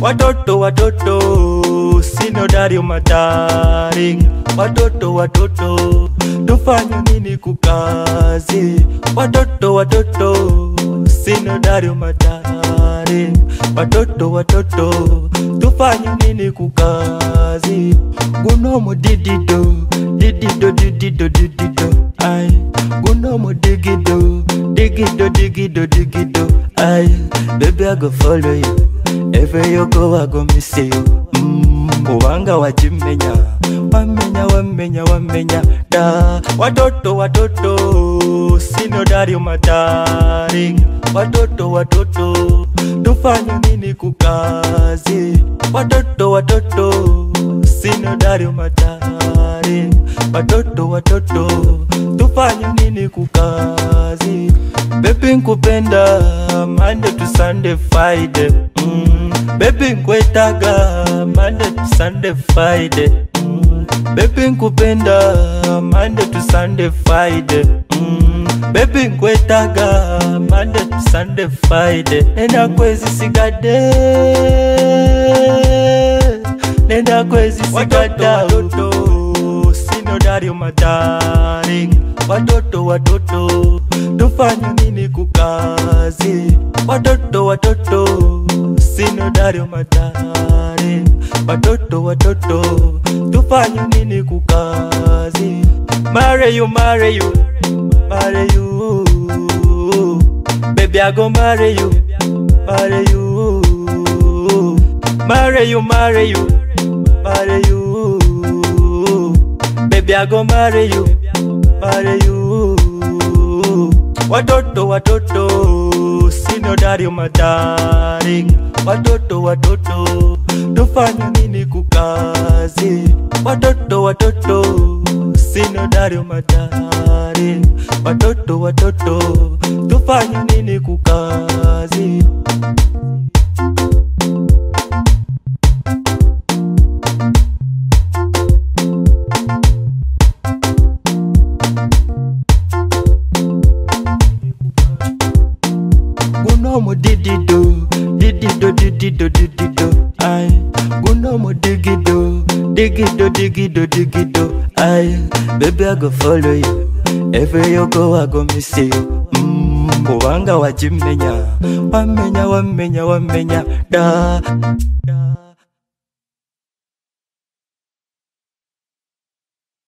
watoto watoto sino dario madaring watoto watoto tufanye nini kukazi watoto watoto sino dario madaring watoto watoto tufanye nini kukazi gunomo didido didido didido didido ai gunomo digido digido digido digido ai baby i go follow you Every you go, I go miss you. Mm, kubanga wajimenya wamenya wamenya wamenya da watoto watoto sino dario madaring watoto watoto tufanye nini kukazi watoto watoto sino dario madaring watoto watoto tufanye nini kukazi bebi nkupenda mande to sunday friday mm. bebi nkwetaga mande to sunday friday mm. bebi nkupenda mande to sunday friday mm. bebi nkwetaga mande to sunday friday nenda kwezi sigade nenda kwezi sigada watoto sino dario madaring watoto watoto tufanye nini kukazi watoto watoto sino dario madaring watoto watoto tufanye nini kukazi marry you marry you marry you baby i go marry you marry you marry you marry you marry you baby i go marry you marry you watoto watoto sino dario madaring watoto watoto tufanye nini kukazi watoto watoto sino dario madaring watoto watoto tufanye nini kukazi gunomo didido didido didido didido ai gunomo digido digido digido digido ai baby i go follow you every you go i go miss you mm, kubanga wajimenya wamenya wamenya wamenya da